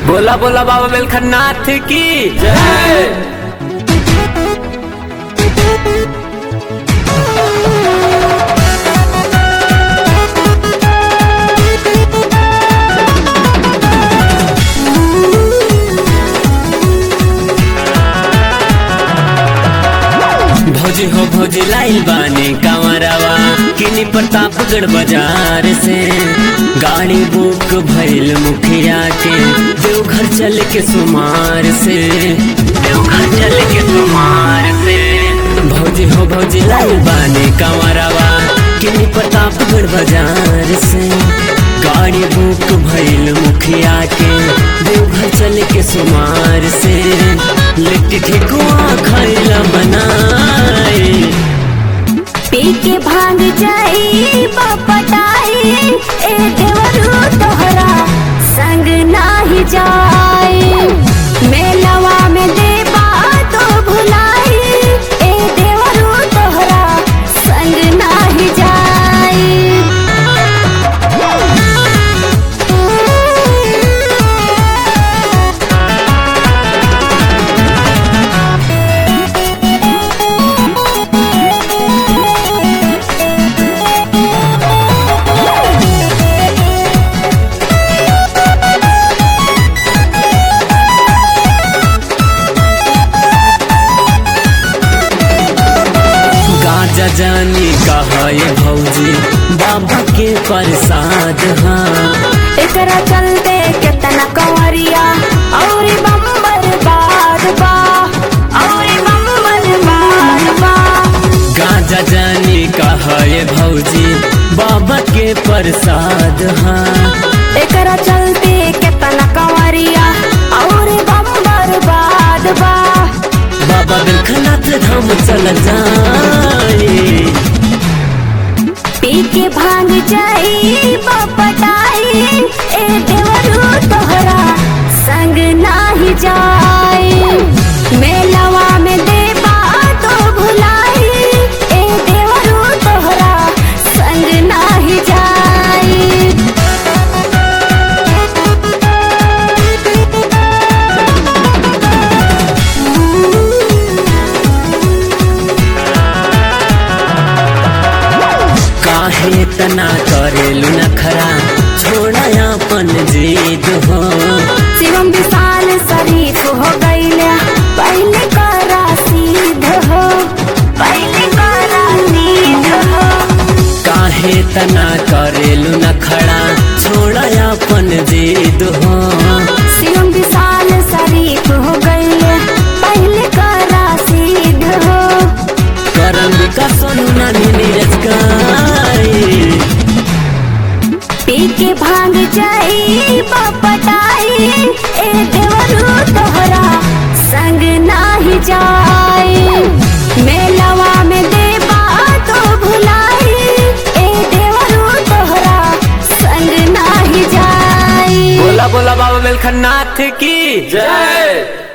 बोला बोला बाबा बेलखन्नाथ की जय भौजी हो भौजी लाइल बानी कांवरावा किनी प्रतापगढ़ बाजार से गाड़ी बुक भइल मुखिया के देवघर चल के सुमार से देवघर चल के सुमार से भौजी हो भौजी लाइल बानी कांवरावा किनी प्रतापगढ़ बाजार से गाड़ी बुक भइल मुखिया के देवघर चल के सुमार से लिट्टी ठेकुआ खैला बनाए पी के भांग जाई पटाई ए देवरू तोहरा संग नाही जाई मेलवा में देबा तो भुलाई ए देवरू तोहरा संग नाही जाई गाजा जानी कहा ये भौजी बाबा के प्रसाद हाँ एकरा चलते केतना कंवरिया और बम्बर बाद बा और बम्बर बाद बा गाजा जानी कहा ये भौजी बाबा के प्रसाद हाँ एकरा चलते केतना कंवरिया और बम्बर बाद बा बाबा बिलखनाथ धाम चल जाए पी के भांग जाई पटाई ए देवरू तोहरा संग नाही जाई मेलवा में देबा तो भुलाई ए देवरू तोहरा संग नाही जाई काहे तना करेलु नखरा छोड़ा अपन जीद हो शिवम विशाल शरीफ हो गईले पहले करा सीध हो पहले करा सीध हो काहे तना करेलु नखरा छोड़ा अपन जीद हो शिवम विशाल शरीफ हो गईले पहले करा सीध हो करम का सोनू नानी नीरज गाए पी के भांग जाई पटाई ए देवरू तोहरा संग नाही जाई मेलवा में देबा तो भुलाई ए देवरू तोहरा संग नाही जाई बोला बोला बाबा बेलखन्नाथ की जय